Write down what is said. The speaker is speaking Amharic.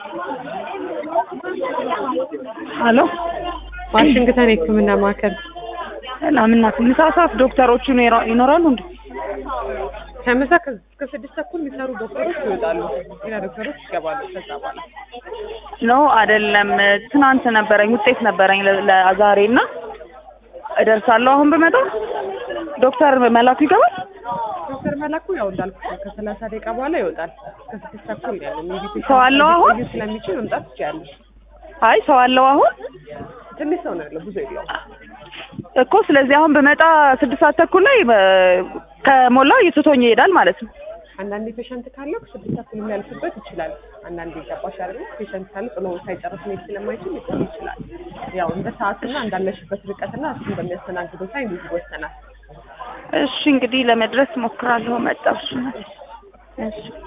ሀሎ ዋሽንግተን የሕክምና ማዕከል ሰላም እናት፣ ምሳ ሰዓት ዶክተሮቹ ይኖራ- ይኖራሉ እንዴ? ከምሳ እስከ ስድስት ተኩል የሚሰሩ ዶክተሮች ይወጣሉ። ሌላ ዶክተሮች ይገባሉ። ከዛ በኋላ ነው አይደለም። ትናንት ነበረኝ ውጤት ነበረኝ ለ- ለዛሬ እና እደርሳለሁ። አሁን ብመጣ ዶክተር መላኩ ይገባል። ዶክተር መላኩ ያው እንዳልኩት ነው ከሰላሳ ደቂቃ በኋላ ይወጣል። እስከ ስድስት ተኩል ነው ያለው። ኢንቪቴሽን ሰው አለው አሁን? ሊቆዩ ስለሚችል መምጣት ትችያለሽ። አይ ሰው አለው አሁን ትንሽ ሰው ነው ያለው፣ ብዙ የለውም። እኮ። ስለዚህ አሁን ብመጣ ስድስት ሰዓት ተኩል ላይ በ- ከሞላ የትቶኝ ይሄዳል ማለት ነው። አንዳንዴ ፔሸንት ካለው ስድስት ተኩል የሚያልፍበት ይችላል። አንዳንዴ ገባሽ አይደል? ፔሸንት ካለ ጥሎ ሳይጨርስ መሄድ ስለማይችል ሊቆይ ይችላል። ያው እንደ ሰዓትና እንዳለሽበት ርቀትና እሱን በሚያስተናግደው ታይም ይወሰናል። እሺ እንግዲህ ለመድረስ ሞክራለሁ። መጣሁ። እሺ እሺ